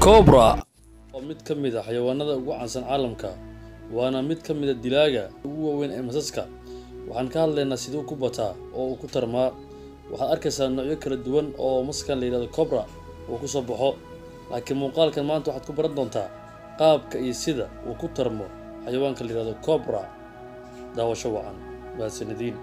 cobra waa mid ka mid a xayawaanada ugu caansan caalamka waana mid ka mid a dilaaga ugu waaweyn ee masaska waxaan ka hadlaynaa siduu ku bataa oo uu ku tarmaa waxaad arkaysaa noocyo kala duwan oo maskan la yidhahdo cobra uu ku soo baxo laakiin muuqaalkan maanta waxaad ku baran doontaa qaabka iyo sida uu ku tarmo xayawaanka la yidhahdo cobra daawasho wacan mahadsanadiin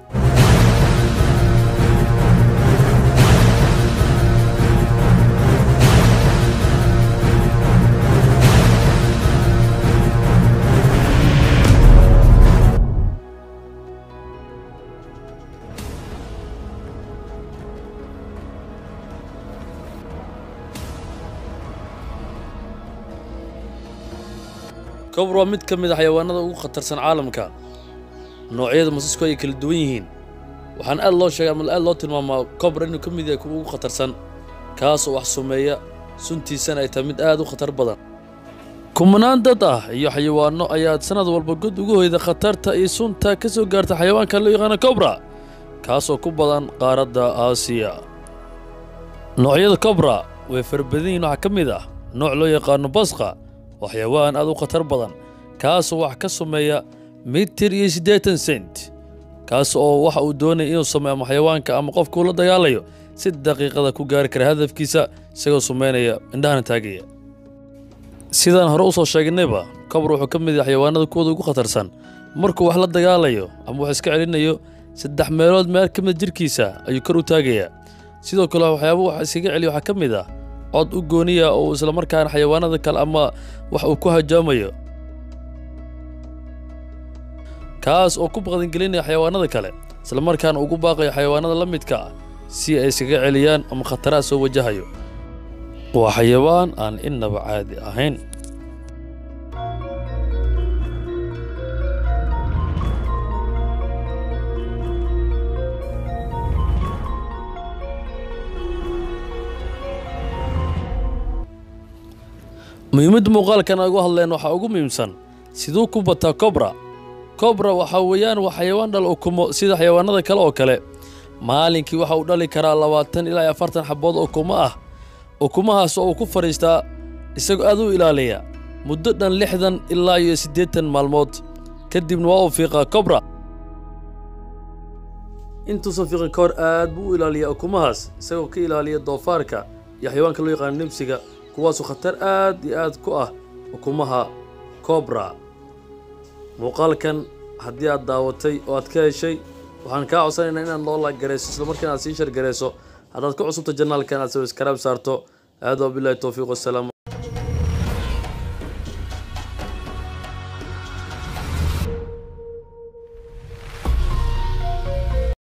cobra waa mid ka mid a xayawaanada ugu khatarsan caalamka noocyada masasku ay kala duwan yihiin waxaan aad loo sheegay ama aad loo tilmaamaa cobra inuu ka mid yahay kuwa ugu khatarsan kaasoo wax sumeeya suntiisana ay tahay mid aad u khatar badan kumanaan dad ah iyo xayawaano ayaa sanad walba god ugu hoyda khatarta iyo sunta ka soo gaarta xayawaanka loo yaqaano cobra kaasoo ku badan qaaradda aasiya noocyada cobra way farabadan yihiin waxaa ka mid ah nooc loo yaqaano basqa waa xayawaan aad u khatar badan kaasoo wax ka sumeeya mitir iyo siddeetan sent kaas oo waxa uu doonaya inuu sameeyo ama xayawaanka ama qofka uu la dagaalayo si daqiiqada ku gaari kara hadafkiisa isagoo sumeynaya indhahana taagaya sidaan hore usoo sheegnayba cobra wuxuu ka mid yahay xayawaanada kuwooda ugu khatarsan markuu wax la dagaalayo ama wax iska celinayo saddex meelood meel ka mid jirkiisa ayuu kor u taagayaa sidoo kale waxyaaba wax iskaga celiya waxaa ka mid ah cod u gooniya oo islamarkaana xayawaanada kale ama wax uu ku hajaamayo kaas oo ku baqdangelinaya xayawaanada kale islamarkaana ugu baaqayo xayawaanada la midka ah si ay iskaga celiyaan ama khataraha soo wajahayo waa xayawaan aan innaba caadi ahayn muhiimadda muuqaalkan aan ugu hadleen waxaa ugu muhiimsan siduu ku bataa cobra cobra waxaa weeyaan waa xayawaan dhal ukumo sida xayawaanada kale oo kale maalinkii waxa uu dhali karaa labaatan ilaa iyo afartan xabood ukumo ah ukumahaas oo uu ku fadhiistaa isagoo aad u ilaaliya muddo dhan lixdan ilaa iyo siddeetan maalmood kadibna waa uu fiiqaa cobra intuusan fiiqin ka hor aad buu u ilaaliyaa ukumahaas isagoo ka ilaaliya doofaarka iyo xayawaanka loo yaqaano nimsiga kuwaasoo khatar aad iyo aad ku ah ukumaha cobra muuqaalkan haddii aad daawatay oo aad ka heshay waxaan kaa codsanaynaa inaad noo laaggarayso islamarkaana aad sii shargarayso haddaad ka cusubta janaalkan aad sawiskaraab saarto aad waa bilahi towfiiq wasalaam